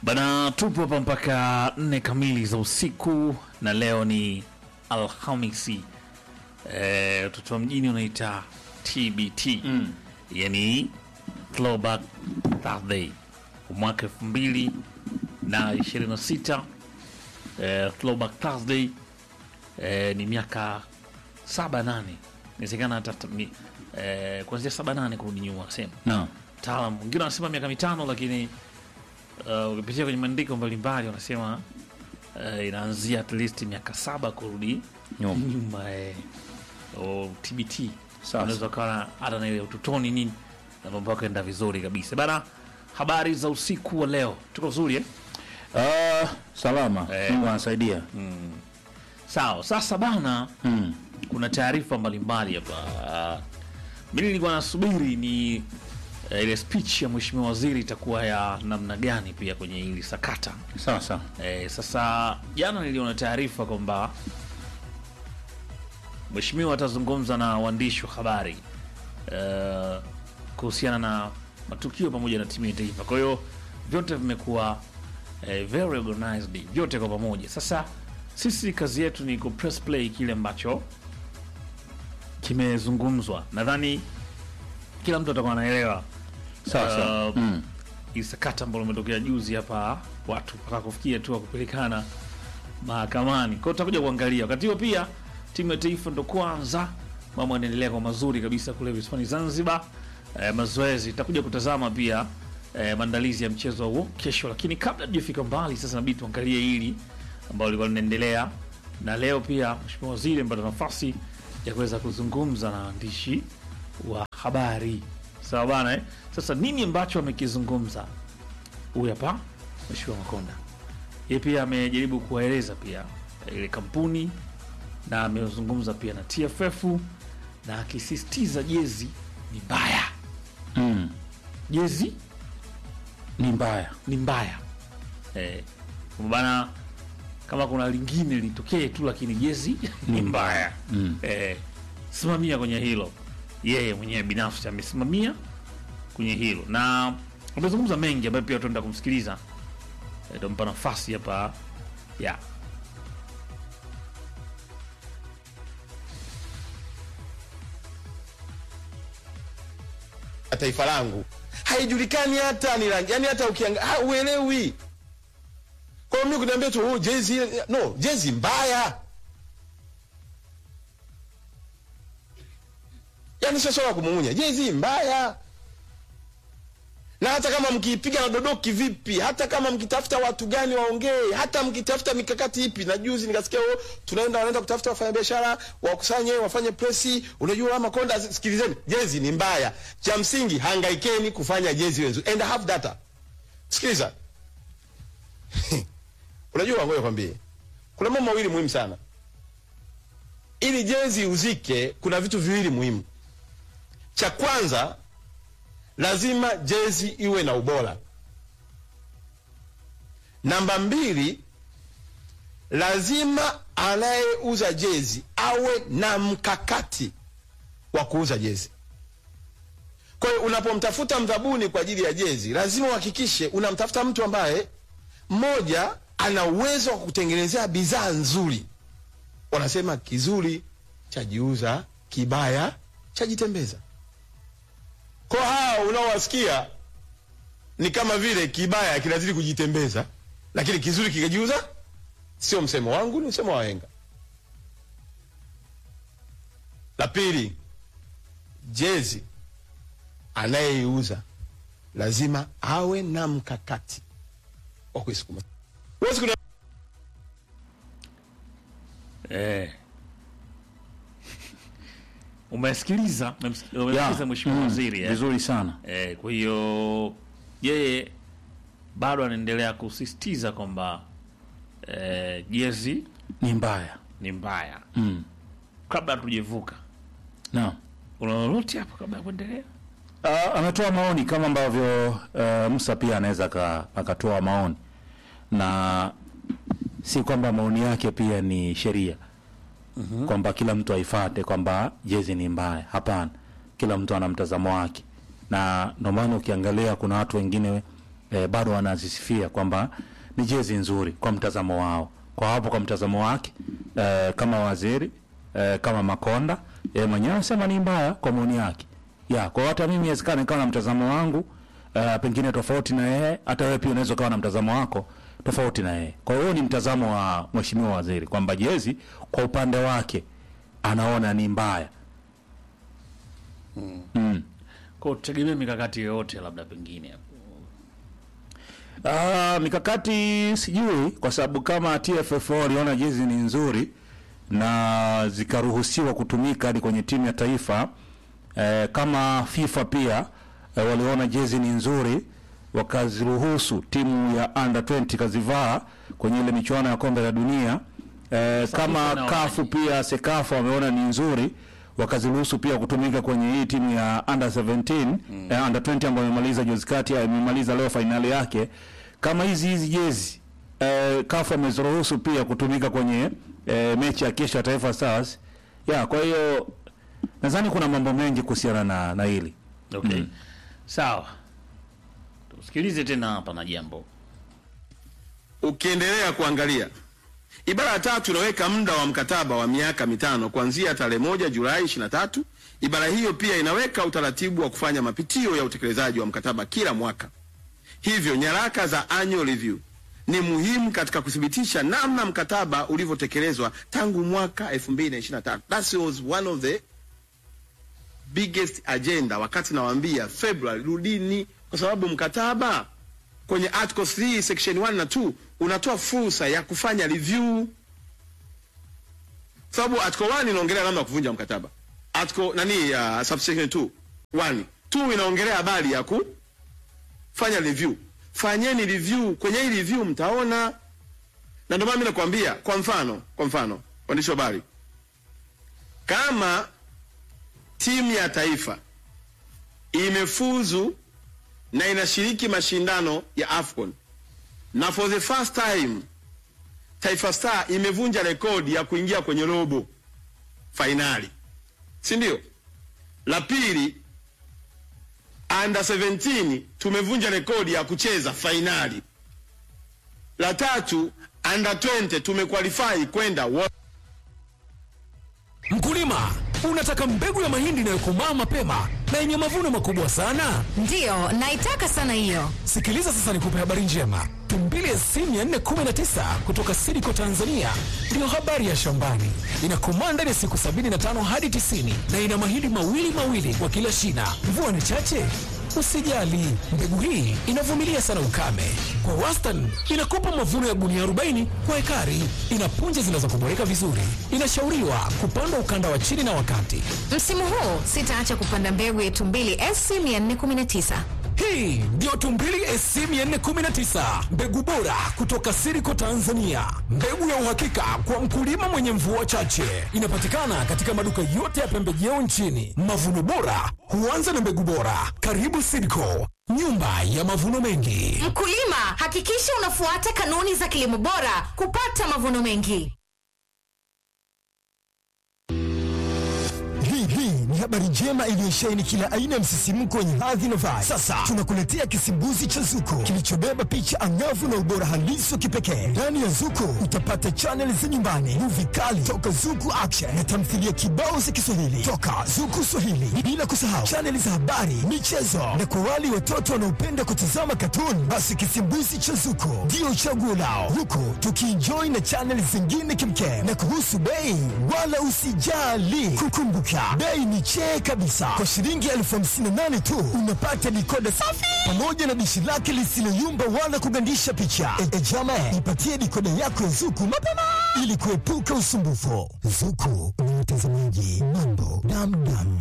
Bana, tupo hapa mpaka nne kamili za usiku na leo ni Alhamisi. Eh, watoto wa mjini unaita TBT Mm. yani Throwback Thursday mwaka elfu mbili na ishirini na sita. Eh, Throwback Thursday eh, ni miaka saba nane inawezekana hata ni, eh, kuanzia saba nane kurudi nyuma sema Naam. taalam wengine wanasema miaka mitano lakini uh, ukipitia kwenye maandiko mbalimbali wanasema uh, inaanzia at least miaka saba kurudi Nyuma. nyuma eh, o tbt Sasa. unaweza ukawa hata na ile utotoni nini na mambo yako enda vizuri kabisa bana habari za usiku wa leo tuko vizuri eh? Ah, salama. Eh. Mungu anasaidia. sawa sasa bana Mm. kuna taarifa mbalimbali hapa mi nilikuwa nasubiri ni eh, ile speech ya mheshimiwa waziri itakuwa ya namna gani pia kwenye hili sakata Sawa sawa. Eh, sasa jana niliona taarifa kwamba mheshimiwa atazungumza na waandishi wa habari eh, kuhusiana na matukio pamoja na timu ya taifa. Kwa hiyo vyote vimekuwa eh, very organized, vyote kwa pamoja. Sasa sisi kazi yetu ni ku press play kile ambacho kimezungumzwa. Nadhani kila mtu atakuwa anaelewa Sawa sawa. Uh, Mm. hii sakata ambalo limetokea juzi hapa, watu mpaka kufikia tu kupelekana mahakamani. Kwa hiyo tutakuja kuangalia wakati huo. Pia timu ya taifa ndo kwanza mambo yanaendelea kwa mazuri kabisa kule visiwani Zanzibar. Eh, mazoezi tutakuja kutazama pia eh, maandalizi ya mchezo huo kesho, lakini kabla tujafika mbali, sasa nabidi tuangalie hili ambalo lilikuwa linaendelea, na leo pia mheshimiwa waziri amepata nafasi ya kuweza kuzungumza na waandishi wa habari. Sawa bana eh? Sasa nini ambacho amekizungumza huyu hapa mheshimiwa Makonda? Yeye pia amejaribu kuwaeleza pia eh, ile kampuni na amezungumza pia na TFF na akisisitiza jezi ni mbaya, Mm. jezi Ni mbaya. ni mbaya eh, kwamba bana, kama kuna lingine litokee tu, lakini jezi ni mbaya Mm. eh, simamia kwenye hilo. Yeye mwenyewe binafsi amesimamia kwenye hilo na amezungumza mengi ambayo pia tuenda kumsikiliza, Eh, tampa nafasi hapa ya ya taifa langu haijulikani hata ni rangi yani hata ukiangalia uelewi kwa hiyo mimi kuniambia tu oh, jezi ile- no jezi mbaya yani sio swala la kumung'unya jezi mbaya na hata kama mkiipiga na dodoki vipi hata kama mkitafuta watu gani waongee hata mkitafuta mikakati ipi na juzi nikasikia oh, tunaenda wanaenda kutafuta wafanyabiashara wakusanye wafanye presi unajua ama konda sikilizeni jezi ni mbaya cha msingi hangaikeni kufanya jezi wenzu and have data sikiliza unajua ngoja kwambie kuna mambo mawili muhimu sana ili jezi uzike kuna vitu viwili muhimu cha kwanza lazima jezi iwe na ubora. Namba mbili, lazima anayeuza jezi awe na mkakati wa kuuza jezi. Kwa hiyo unapomtafuta mdhabuni kwa ajili ya jezi, lazima uhakikishe unamtafuta mtu ambaye mmoja ana uwezo wa kutengenezea bidhaa nzuri. Wanasema kizuri chajiuza, kibaya chajitembeza kwa hao unaowasikia ni kama vile kibaya kinazidi kujitembeza, lakini kizuri kikajiuza. Sio msemo wangu, ni msemo wa wahenga. La pili, jezi anayeiuza lazima awe na mkakati wa kuisukuma. Huwezi kuna eh. Umesikiliza, umemsik- umesikiliza mheshimiwa Mm. waziri eh? Vizuri sana. Eh, kwa hiyo yeye bado anaendelea kusisitiza kwamba eh, jezi Ni mbaya. ni mbaya. Mm. Kabla hatujevuka, Naam. una lolote hapo kabla ya kuendelea? Uh, ametoa maoni kama ambavyo uh, Musa pia anaweza aka- akatoa maoni na si kwamba maoni yake pia ni sheria kwamba kila mtu aifate kwamba jezi ni mbaya. Hapana, kila mtu ana mtazamo wake, na ndio maana ukiangalia kuna watu wengine eh, bado wanazisifia kwamba ni jezi nzuri kwa mtazamo wao, kwa hapo kwa mtazamo wake eh, kama waziri eh, kama Makonda yeye mwenyewe anasema ni mbaya kwa maoni yake ya kwa hiyo hata mimi inawezekana nikawa na mtazamo wangu uh, pengine tofauti na yeye, hata wewe pia unaweza ukawa na mtazamo wako tofauti na yeye. Kwa hiyo ni mtazamo wa mheshimiwa waziri kwamba jezi kwa upande wake anaona ni mbaya. Kwa tutegemea mikakati yoyote labda pengine Ah, mikakati sijui, kwa sababu kama TFF waliona jezi ni nzuri na zikaruhusiwa kutumika hadi kwenye timu ya taifa eh, kama FIFA pia eh, waliona jezi ni nzuri wakaziruhusu timu ya under 20 kazivaa kwenye ile michuano ya kombe la dunia eh, kama nao kafu pia sekafa wameona ni nzuri wakaziruhusu pia kutumika kwenye hii timu ya under 17 eh, under 20 ambayo imemaliza juzi kati ya- imemaliza leo fainali yake kama hizi hizi jezi eh, kafu ameziruhusu pia kutumika kwenye eh, mechi ya kesho ya Taifa Stars ya kwa hiyo nadhani kuna mambo mengi kuhusiana na, na hili okay. Sawa, tusikilize tena hapa na jambo ukiendelea kuangalia ibara ya tatu inaweka muda wa mkataba wa miaka mitano kuanzia tarehe moja Julai 23. Ibara hiyo pia inaweka utaratibu wa kufanya mapitio ya utekelezaji wa mkataba kila mwaka. Hivyo nyaraka za annual review ni muhimu katika kuthibitisha namna mkataba ulivyotekelezwa tangu mwaka 2023. That was one of the biggest agenda wakati nawaambia February, rudini, kwa sababu mkataba kwenye article 3 section 1 na 2 unatoa fursa ya kufanya review, sababu article 1 inaongelea namna ya kuvunja mkataba, article nani ya uh, subsection 2 1 2 inaongelea habari ya kufanya review. Fanyeni review, kwenye hii review mtaona, na ndio maana mimi nakwambia, kwa mfano, kwa mfano, waandishi wa habari, kama timu ya taifa imefuzu na inashiriki mashindano ya AFCON na for the first time Taifa Star imevunja rekodi ya kuingia kwenye robo fainali, si ndio? La pili, under 17 tumevunja rekodi ya kucheza fainali. La tatu, under 20 tumequalify kwenda World Mkulima, unataka mbegu ya mahindi inayokomaa mapema na yenye mavuno makubwa sana? Ndiyo, naitaka sana hiyo. Sikiliza sasa nikupe habari njema. Tumbili SC 419 kutoka Sidiko Tanzania ndiyo habari ya shambani. Inakomaa ndani ya siku 75 hadi 90 na ina mahindi mawili mawili kwa kila shina. Mvua ni chache? Usijali, mbegu hii inavumilia sana ukame. Kwa wastani inakupa mavuno ya gunia 40 kwa ekari. Ina punje zinazokuboreka vizuri. Inashauriwa kupandwa ukanda wa chini na wakati. Msimu huu sitaacha kupanda mbegu yetu mbili SC 419. Hii ndio Tumbili SC 419, mbegu bora kutoka Siriko Tanzania, mbegu ya uhakika kwa mkulima mwenye mvua chache. Inapatikana katika maduka yote ya pembejeo nchini. Mavuno bora huanza na mbegu bora. Karibu Siriko, nyumba ya mavuno mengi. Mkulima, hakikisha unafuata kanuni za kilimo bora kupata mavuno mengi. Hii hii ni habari njema iliyosheheni kila aina ya msisimko wenye hadhi na vibe. Sasa tunakuletea kisimbuzi cha Zuko kilichobeba picha angavu na ubora halisi wa kipekee. Ndani ya Zuko utapata chaneli za nyumbani, muvi kali toka Zuku Action na tamthilia kibao za Kiswahili toka Zuku Swahili, bila kusahau chaneli za habari, michezo na kwa wale watoto wanaopenda kutazama katuni, basi kisimbuzi cha Zuko ndio chaguo lao, huku tukienjoy na chaneli zingine kimkem. Na kuhusu bei, wala usijali, kukumbuka bei ni chee kabisa. Kwa shilingi elfu hamsini na nane tu unapata dikoda safi pamoja na dishi lake lisiloyumba wala kugandisha picha. E, e jama, ipatie dikoda yako ya Zuku mapema ili kuepuka usumbufu. Zuku ni mtazamaji mambo damdam.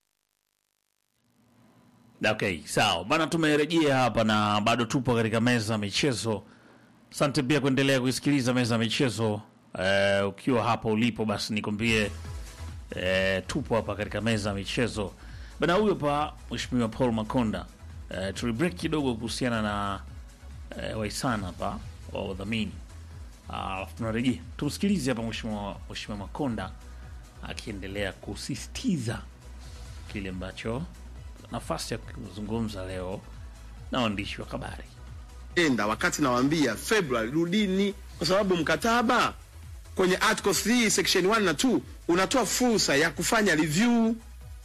Okay, sawa bana, tumerejea hapa na bado tupo katika meza ya michezo. Asante pia kuendelea kuisikiliza meza ya michezo. Eh, ukiwa hapa ulipo, basi nikwambie eh, tupo hapa katika meza ya michezo bana. Huyo pa Mheshimiwa Paul Makonda. Eh, tulibreak kidogo kuhusiana na eh, waisana hapa wa udhamini, alafu tunarejea tumsikilize hapa Mheshimiwa Mheshimiwa Makonda akiendelea kusisitiza kile ambacho nafasi ya kuzungumza leo na waandishi wa habari. enda wakati nawaambia February rudini, kwa sababu mkataba kwenye article 3 section 1 na 2 unatoa fursa ya kufanya review,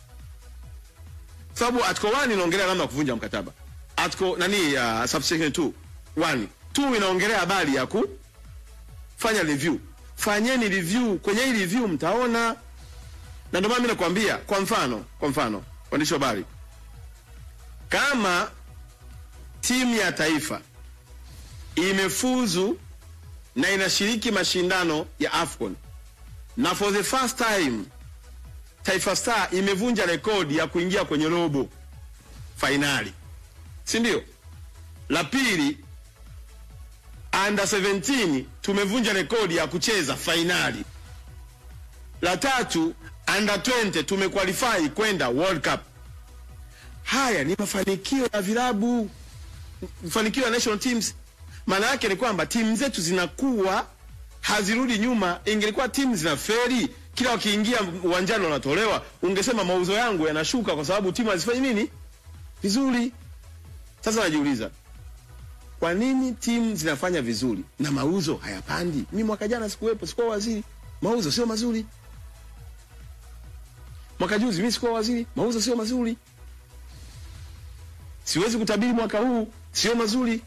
sababu article 1 inaongelea namna ya kuvunja mkataba, article nani ya uh, subsection 2 1 2 inaongelea habari ya kufanya review. Fanyeni review, kwenye hii review mtaona, na ndio maana mimi nakwambia, kwa mfano, kwa mfano waandishi wa habari, kama timu ya taifa imefuzu na inashiriki mashindano ya AFCON na for the first time Taifa Star imevunja rekodi ya kuingia kwenye robo fainali, si ndio? La pili, under 17 tumevunja rekodi ya kucheza fainali. La tatu, under 20 tumequalify kwenda World Cup. Haya ni mafanikio ya vilabu, mafanikio ya national teams. Maana yake ni kwamba timu zetu zinakuwa hazirudi nyuma. Ingelikuwa timu zina feri kila wakiingia uwanjani wanatolewa, ungesema mauzo yangu yanashuka kwa sababu timu hazifanyi nini vizuri. Sasa najiuliza kwa nini timu zinafanya vizuri na mauzo hayapandi? Mimi mwaka jana sikuwepo, sikuwa waziri, mauzo sio mazuri. Mwaka juzi mimi sikuwa waziri, mauzo sio mazuri. Siwezi kutabiri mwaka huu, sio mazuri.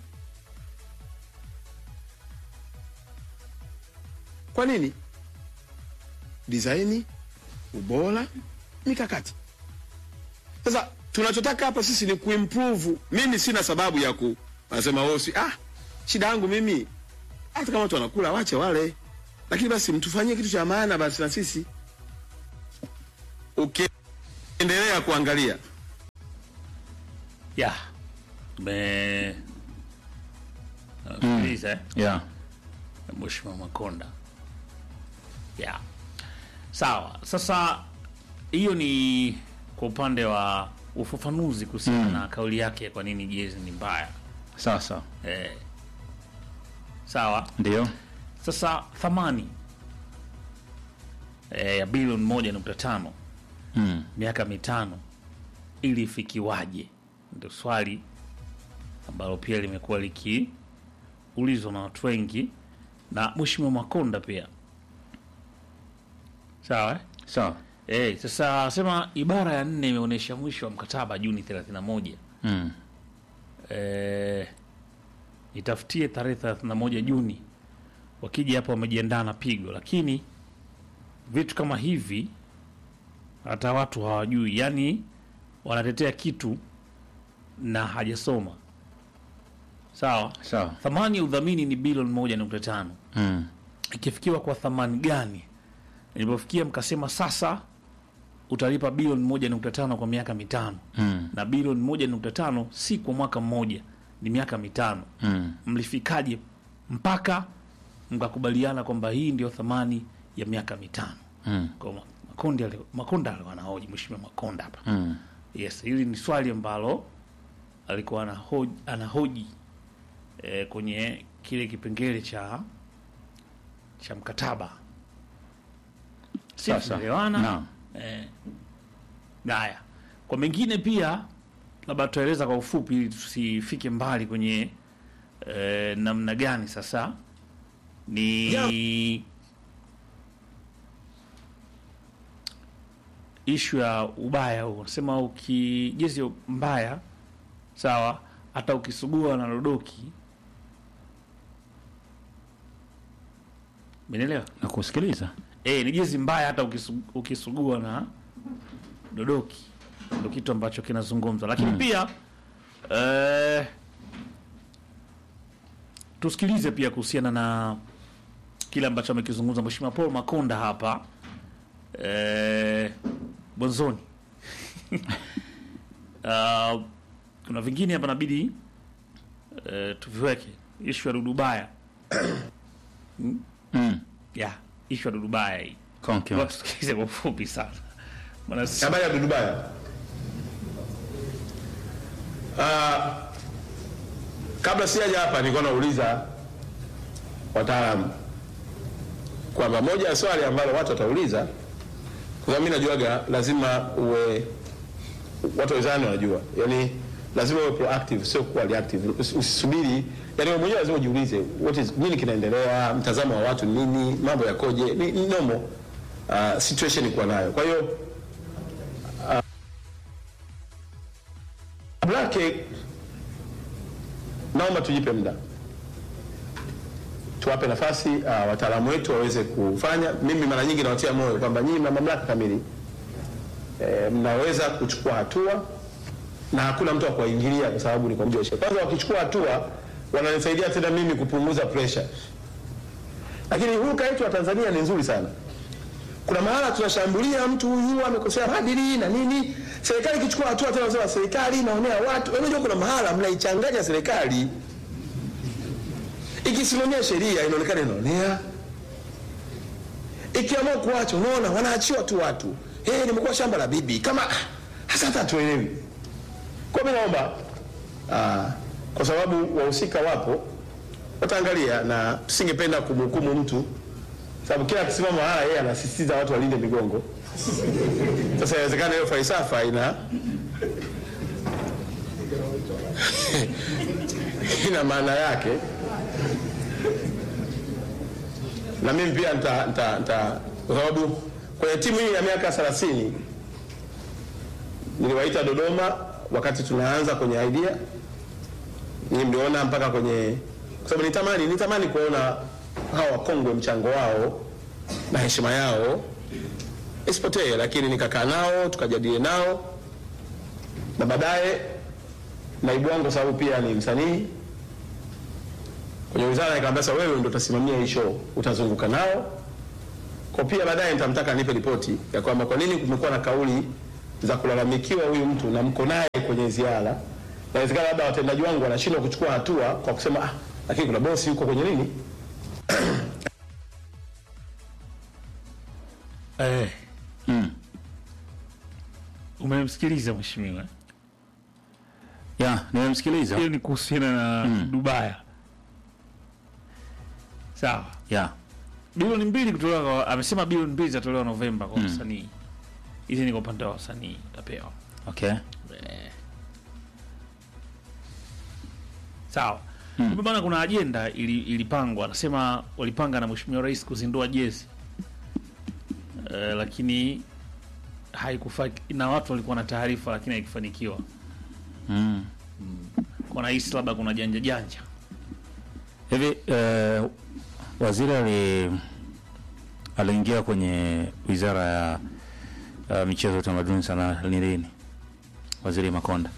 Kwa nini? Dizaini, ubora, mikakati. Sasa tunachotaka hapa sisi ni kuimprove. Mimi sina sababu ya ku anasema wewe si ah, shida yangu mimi hata kama watu wanakula wache wale, lakini basi mtufanyie kitu cha maana basi na sisi. Ukiendelea kuangalia ya tume nasikiliza eh? yeah. Mheshimiwa Makonda. Ya. Sawa. Sasa hiyo ni kwa upande wa ufafanuzi kuhusiana na kauli yake kwa nini jezi ni mbaya. Sasa Eh. Sawa. ndio Sasa thamani eh, ya bilioni moja nukta tano mm. miaka mitano ili ifikiwaje? Ndio swali ambalo pia limekuwa likiulizwa na watu wengi na Mheshimiwa Makonda pia. Sawa eh? sawa Eh, sasa sema ibara ya nne imeonyesha mwisho wa mkataba Juni 31. mm. Eh, itafutie tarehe 31 Juni. Wakija hapa wamejiandaa na pigo, lakini vitu kama hivi hata watu hawajui, yani wanatetea kitu na hajasoma. Sawa, sawa thamani ya udhamini ni bilioni moja nukta tano mm. ikifikiwa kwa thamani gani? Nilipofikia mkasema sasa utalipa bilioni moja nukta tano kwa miaka mitano Mm. na bilioni moja nukta tano si kwa mwaka mmoja, ni miaka mitano. Mm. Mlifikaje mpaka mkakubaliana kwamba hii ndio thamani ya miaka mitano? Mm. Kwa Ma- Makonda ali- Makonda alikuwa anahoji, Mheshimiwa Makonda hapa Mm. Yes, hili ni swali ambalo alikuwa anahoji, anahoji eh, kwenye kile kipengele cha cha mkataba. Si Sasa, tunaelewana? naam. Eh, haya, kwa mengine pia labda tutaeleza kwa ufupi ili tusifike mbali kwenye eh, namna gani sasa ni ishu ya ubaya huu. Nasema ukijezi mbaya sawa, hata ukisugua na rodoki, menelewa na kusikiliza e, ni jezi mbaya hata ukisu, ukisugua na dodoki, ndo kitu ambacho kinazungumzwa, lakini pia eh, tusikilize pia kuhusiana na kile ambacho amekizungumza Mheshimiwa Paul Makonda hapa eh, mwanzoni. uh, kuna vingine hapa nabidi eh, tuviweke ishu ya Dudubaya mm. ya ishu ya Dudubaya hii Konki. Ngoja tusikilize kwa ufupi sana maana si- habari ya Dudubaya. Uh, kabla sijaja hapa nilikuwa nauliza wataalamu kwamba moja ya swali ambalo watu watauliza, kwa sababu mimi najuaga lazima uwe watu wezani wanajua, yaani lazima uwe proactive, sio kuwa reactive. Usi- Usisubiri, yani wewe mwenyewe lazima ujiulize what is nini kinaendelea, mtazamo wa watu ni nini, mambo yakoje, ni, ni normal uh, situation kuwa nayo. Kwa hiyo uh, lake naomba tujipe muda tuwape nafasi uh, wataalamu wetu waweze kufanya. Mimi mara nyingi nawatia moyo kwamba nyinyi mna mamlaka kamili e, mnaweza kuchukua hatua na hakuna mtu wa kuwaingilia kwa sababu ni kwa mujibu wa sheria. Kwanza wakichukua hatua wananisaidia tena mimi kupunguza pressure. Lakini hulka yetu ya Tanzania ni nzuri sana. Kuna mahala tunashambulia mtu huyu amekosea maadili na nini, serikali ikichukua hatua tena wanasema serikali inaonea watu. Unajua kuna mahala mnaichanganya serikali ikisimamia sheria inaonekana inaonea, ikiamua kuacha, unaona wanaachiwa tu watu. Hey, nimekuwa shamba la bibi kama hasa hata hatuelewi. Kwa mimi naomba ah, kwa sababu wahusika wapo wataangalia, na tusingependa kumhukumu mtu, sababu kila akisimama haya yeye anasisitiza watu walinde migongo. Sasa inawezekana hiyo falsafa ina ina maana yake na mimi pia nita, nita, nita kwa sababu kwenye timu hii ya miaka 30 niliwaita Dodoma wakati tunaanza kwenye idea, ni mliona mpaka kwenye, kwa sababu nitamani nitamani kuona hawa wakongwe mchango wao na heshima yao isipotee, lakini nikakaa nao tukajadili nao, na baadaye naibu wangu kwa sababu pia ni msanii kwenye wizara nikamwambia, sasa wewe ndio utasimamia hii show, utazunguka nao kwa pia baadaye nitamtaka nipe ripoti ya kwamba kwa nini kumekuwa na kauli za kulalamikiwa huyu mtu na mko naye kwenye ziara. Inawezekana labda watendaji wangu wanashindwa kuchukua hatua kwa kusema ah, lakini kuna bosi yuko kwenye nini. Eh. Umemsikiliza mheshimiwa? ya nimemsikiliza Hiyo ni kuhusiana na Dubaya. Sawa. ya Bilioni mbili kutolewa kwa, amesema bilioni mbili zitatolewa Novemba kwa wasanii. Hizi ni kwa upande wa wasanii utapewa. okay Sawa. Kumbe bana kuna ajenda ili, ilipangwa. Anasema walipanga na Mheshimiwa Rais kuzindua jezi. Eh, lakini haikufa na watu walikuwa na taarifa lakini haikufanikiwa. mm. Kwa nahisi labda kuna janja janja. hivi eh, waziri ali aliingia kwenye wizara ya uh, michezo utamaduni sana ni lini waziri makonda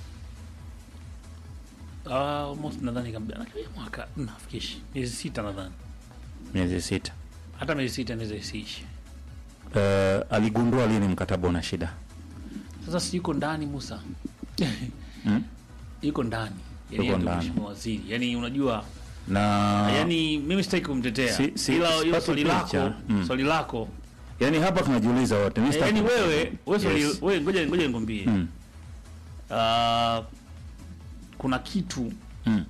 Uh, almost nadhani kabla nakaribia mwaka nafikishi miezi sita nadhani. miezi sita Hata miezi sita inaweza isiishe. uh, aligundua lini mkataba una shida Sasa si yuko ndani Musa. Mm? Yuko ndani. Yani Yuko yuko ndani. mheshimiwa waziri. Yaani unajua na yani mimi sitaki kumtetea. Si- si- Ila hiyo sipati swali picha. lako, Mm. swali lako. yani hapa tunajiuliza wote Mimi Eh, sitaki- Yaani wewe, wewe swali Yes. wewe ngoja ngoja nikwambie. Mm. Ah, kuna kitu Mm.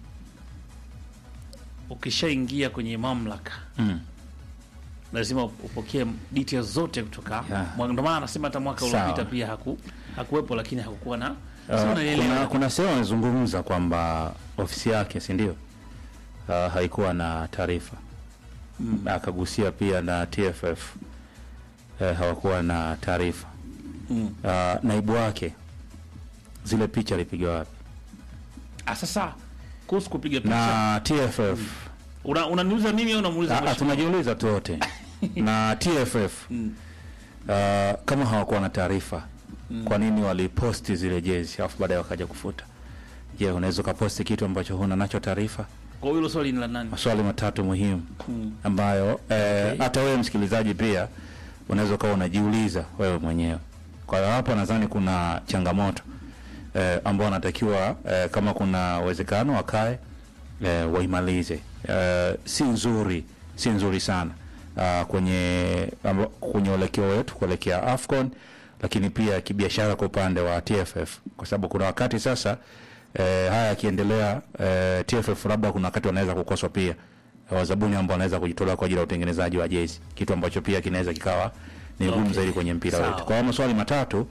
ukishaingia kwenye mamlaka Mm. lazima upokee details zote kutoka Yeah. Mwa- ndio maana anasema hata mwaka Sawa. uliopita pia haku hakuwepo lakini hakukuwa na Uh, sio unaelewa kuna, kuna sehemu amezungumza kwamba ofisi yake si ndio uh, haikuwa na taarifa mm. akagusia pia na TFF uh, hawakuwa na taarifa Mm. uh, naibu wake zile picha alipiga wapi Ah, sasa kuhusu kupiga picha na TFF una unaniuliza mimi au unamuuliza Ah, ah, mheshimiwa? tunajiuliza tu wote na TFF Mm. uh, kama hawakuwa na taarifa kwa nini waliposti zile jezi alafu baadaye wakaja kufuta je unaweza ukaposti kitu ambacho huna nacho taarifa Kwa hiyo hilo swali ni la nani? maswali matatu muhimu ambayo eh, hata wewe msikilizaji pia unaweza ukawa unajiuliza wewe mwenyewe kwa hiyo hapo nadhani kuna changamoto eh, ambao wanatakiwa eh, kama kuna uwezekano wakae eh, waimalize eh, si nzuri si nzuri sana uh, kwenye amba, kwenye uelekeo wetu kuelekea afcon lakini pia kibiashara kwa upande wa tff kwa sababu kuna wakati sasa eh, haya yakiendelea eh, tff labda kuna wakati wanaweza kukoswa pia wazabuni ambao wanaweza kujitolea kwa ajili ya utengenezaji wa jezi kitu ambacho pia kinaweza kikawa ni ngumu Okay. zaidi kwenye mpira Sawa. wetu kwa hiyo maswali matatu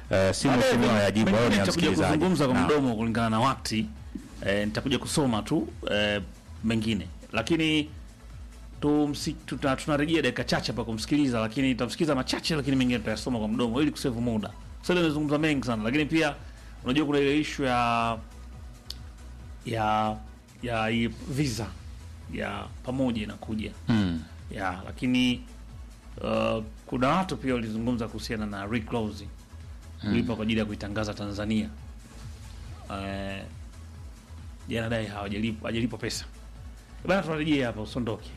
eh, si Baadaye mheshimiwa yajibu au mengine ni nitakuja msikilizaji. kuzungumza kwa Naam. mdomo kulingana na wakati eh, nitakuja kusoma tu eh, mengine lakini tumsi- tuta- tunarejea dakika chache hapa kumsikiliza lakini tutamsikiliza machache lakini mengine tutayasoma kwa mdomo ili kusevu muda sasa leo nimezungumza mengi sana lakini pia unajua kuna ile ishu ya ya ya hii visa ya pamoja inakuja Mm. ya lakini uh, kuna watu pia walizungumza kuhusiana na reclosing kulipa kwa ajili ya kuitangaza Tanzania. Eh, je, anadai hawajalipwa hawajalipwa pesa bana. Tunarejea hapa, usondoke.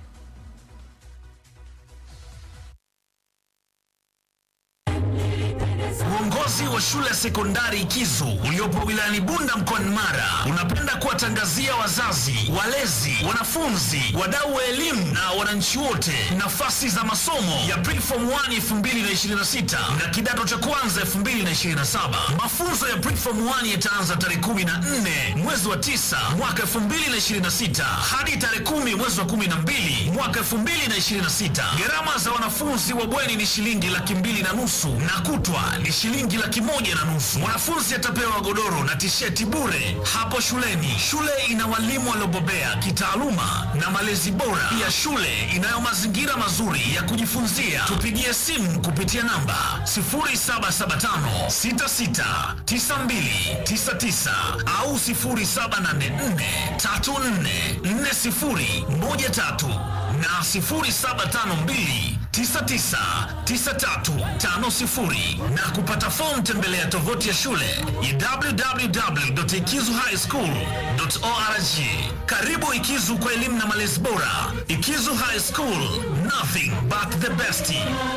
Uongozi wa shule ya sekondari Kizu uliopo wilayani Bunda mkoani Mara unapenda kuwatangazia wazazi, walezi, wanafunzi, wadau wa elimu na wananchi wote nafasi za masomo ya Preform 1 2026 na kidato cha kwanza 2027. Mafunzo ya Preform 1 yataanza tarehe 14 mwezi wa 9 mwaka 2026 hadi tarehe 10 mwezi wa 12 mwaka 2026. Gharama za wanafunzi wa bweni ni shilingi laki mbili na nusu na kutwa ni shilingi laki moja na nusu. Mwanafunzi atapewa godoro na tisheti bure hapo shuleni. Shule ina walimu waliobobea kitaaluma na malezi bora. Pia shule inayo mazingira mazuri ya kujifunzia. Tupigie simu kupitia namba 0775669299 au 0784344013 na 0752 999350 na kupata fomu tembelea tovuti ya shule ya www.ikizuhighschool.org. Karibu Ikizu kwa elimu na malezi bora. Ikizu High School, nothing but the best.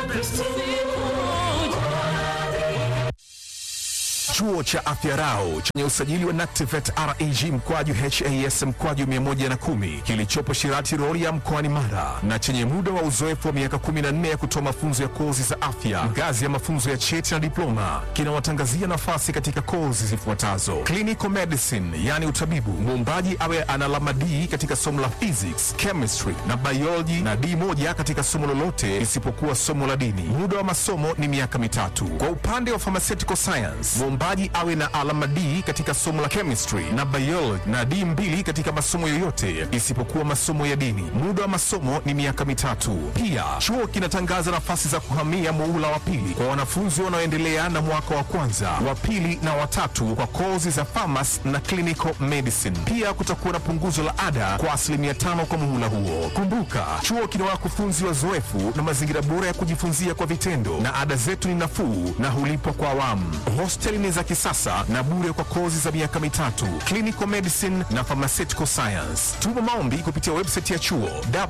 Chuo cha Afya Rau chenye usajili wa NACTIVATE REG mkwaju HAS mkwaju 110 kilichopo Shirati Rorya mkoani Mara na chenye muda wa uzoefu wa miaka 14 ya kutoa mafunzo ya kozi za afya ngazi ya mafunzo ya cheti na diploma kinawatangazia nafasi katika kozi zifuatazo: clinical medicine, yani utabibu, muombaji awe ana alama D katika somo la physics, chemistry na biology na D moja katika somo lolote isipokuwa somo la dini. Muda wa masomo ni miaka mitatu. Kwa upande wa pharmaceutical science, mwombaji awe na alama D katika somo la chemistry na biology na D mbili katika masomo yoyote isipokuwa masomo ya dini. Muda wa masomo ni miaka mitatu. Pia chuo kinatangaza nafasi za kuhamia muula wa pili kwa wanafunzi wanaoendelea na mwaka wa kwanza, wa pili na watatu kwa kozi za pharmacy na clinical medicine. Pia kutakuwa na punguzo la ada kwa asilimia tano kwa muhula huo. Kumbuka, chuo kina wakufunzi wazoefu na mazingira bora ya kujifunzia kwa vitendo, na ada zetu ni nafuu na hulipwa kwa awamu. Hosteli ni za kisasa na bure kwa kozi za miaka mitatu, clinical medicine na pharmaceutical science. Tuma maombi kupitia website ya chuo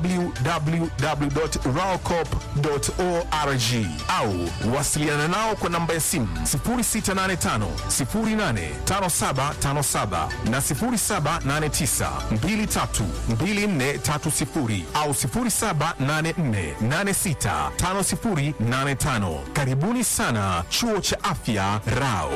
www.raocop.org au wasiliana nao kwa namba ya simu 0685 085757 na 0789 232430 au 0784865085. Karibuni sana chuo cha afya Rao.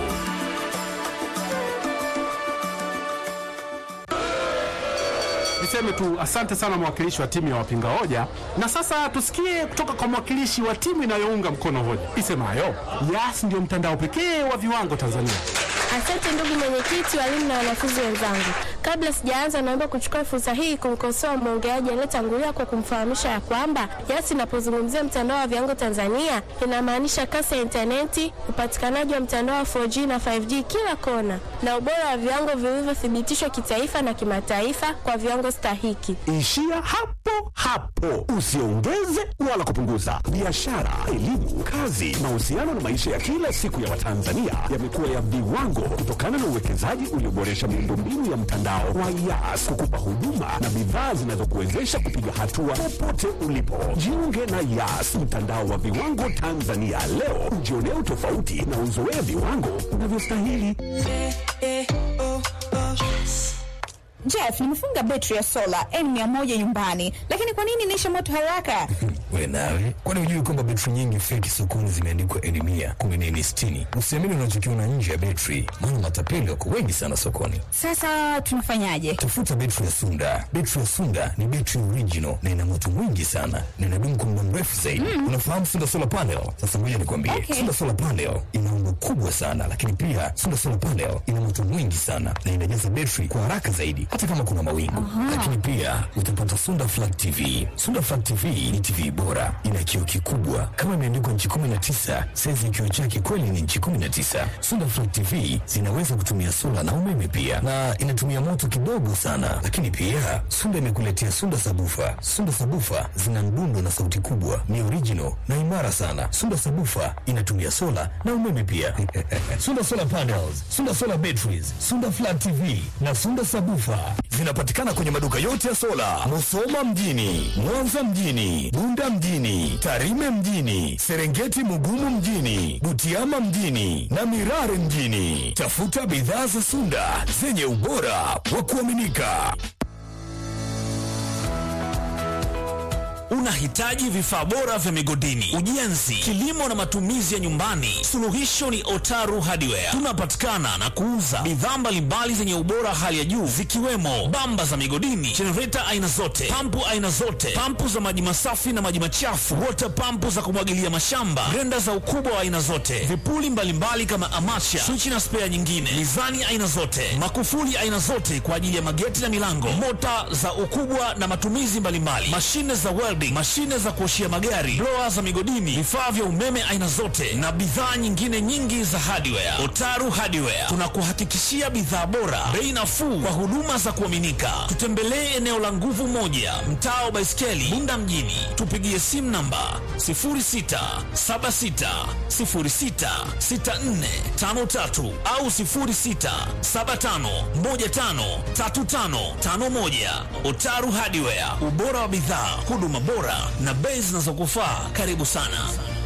Niseme tu asante sana mwakilishi wa timu ya wapinga hoja, na sasa tusikie kutoka kwa mwakilishi wa timu inayounga mkono hoja isemayo Yas ndio mtandao pekee wa viwango Tanzania. Asante ndugu mwenyekiti, walimu na wanafunzi wenzangu. Kabla sijaanza, naomba kuchukua fursa hii kumkosoa mwongeaji aliyetangulia kwa kumfahamisha ya kwamba Yas inapozungumzia mtandao wa viwango Tanzania inamaanisha kasi ya intaneti, upatikanaji wa mtandao wa 4G na 5G kila kona, na ubora wa viwango vilivyothibitishwa kitaifa na kimataifa kwa viwango stahiki. Ishia hapo hapo, usiongeze wala kupunguza. Biashara, elimu, kazi, mahusiano na maisha ya kila siku ya Watanzania yamekuwa ya viwango kutokana na uwekezaji ulioboresha miundombinu ya mtandao wa Yas kukupa huduma na bidhaa zinazokuwezesha kupiga hatua popote ulipo. Jiunge na Yas, mtandao wa viwango Tanzania leo, ujionee utofauti na uzoee viwango unavyostahili. Jeff, nimefunga betri ya sola N100 nyumbani, lakini kwa nini inaisha moto haraka? We nawe, kwani hujui kwamba betri nyingi feki sokoni zimeandikwa N mia kumi na N sitini? Usiamini unachokiona nje ya betri, maana matapeli wako wengi sana sokoni. Sasa tunafanyaje? Tafuta betri ya Sunda. Betri ya Sunda ni betri original na ina moto mwingi sana na inadumu kwa muda mrefu zaidi. Unafahamu Sunda solar panel? Sasa ngoja nikwambie, Okay. Sunda solar panel ina umbo kubwa sana, lakini pia Sunda solar panel ina moto mwingi sana na inajaza betri kwa haraka zaidi, hata kama kuna mawingu. Lakini pia utapata Sunda flat TV. Sunda flat TV ni TV bora, ina kioo kikubwa kama imeandikwa nchi 19, saizi ya kioo chake kweli ni nchi 19. Sunda flat TV zinaweza kutumia sola na umeme pia, na inatumia moto kidogo sana. Lakini pia Sunda imekuletea Sunda sabufa. Sunda sabufa zina mdundo na sauti kubwa, ni original na imara sana. Sunda sabufa inatumia sola na umeme pia. Sunda solar panels, Sunda solar batteries, Sunda flat TV na Sunda sabufa zinapatikana kwenye maduka yote ya sola, Musoma mjini, Mwanza mjini, Bunda mjini, Tarime mjini, Serengeti Mugumu mjini, Butiama mjini na Mirare mjini. Tafuta bidhaa za Sunda zenye ubora wa kuaminika. Unahitaji vifaa bora vya migodini, ujenzi, kilimo na matumizi ya nyumbani? Suluhisho ni Otaru Hardware. Tunapatikana na kuuza bidhaa mbalimbali zenye ubora hali ya juu zikiwemo bamba za migodini, jenereta aina zote, pampu aina zote, pampu za maji masafi na maji machafu, water pampu za kumwagilia mashamba, grenda za ukubwa wa aina zote, vipuli mbalimbali kama amacha, swichi na spea nyingine, mizani aina zote, makufuli aina zote kwa ajili ya mageti na milango, mota za ukubwa na matumizi mbalimbali, mashine za welding, mashine za kuoshia magari, blower za migodini, vifaa vya umeme aina zote na bidhaa nyingine nyingi za hardware. Otaru Hardware tunakuhakikishia bidhaa bora, bei nafuu kwa huduma za kuaminika. Tutembelee eneo la nguvu moja, mtaa wa Baiskeli, Bunda mjini. Tupigie simu namba 0676066453 au 0675153551. Otaru Hardware, ubora wa bidhaa, huduma bora na bei zinazokufaa. Karibu sana.